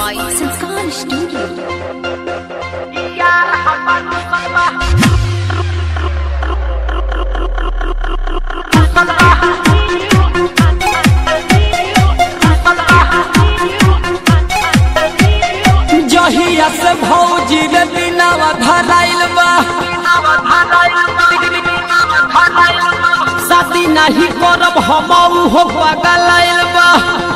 by Sanskar Studio. जहिया से भौजी रे दिनावा धराइल बा शादी नहीं करब हम हो पगलाइल बा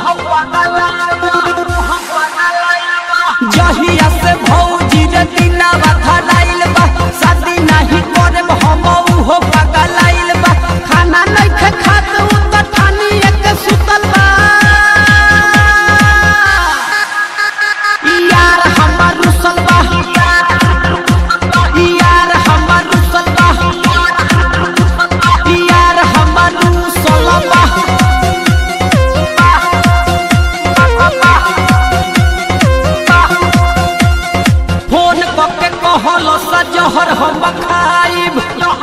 जहिया से भौजी रे दिनावा धराइल बा शादी नहीं करब हम हो पगलाइल बा खाना नहीं खे खात उ त ठानी एक सुतल बा यार हमर रुसल बा यार हमर रुसल बा यार हमर रुसल बा फोन कके कहल सजहर हम खाइब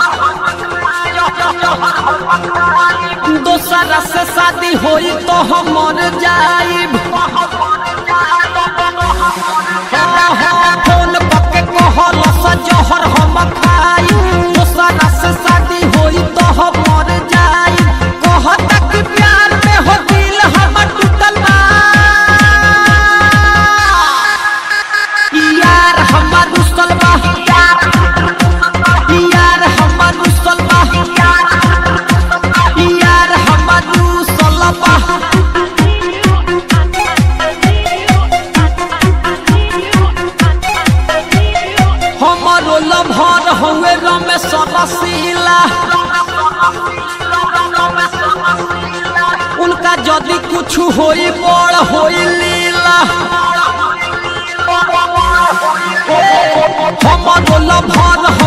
दोसरा से शादी होई तो हम मर जाइब फोन कके कहल सजहर हम खाइब दोसरा से शादी होई तो हम मर जाइब कहता कि प्यार में हो दिल हमर टूटल बा यार हमर रुसल बा यार हमर रुसल बा यार हमर रुसल बा हमरो लभर हवे रमेश रसीला उनका यदि कुछ होई बड़ होई लीला हमरो लभर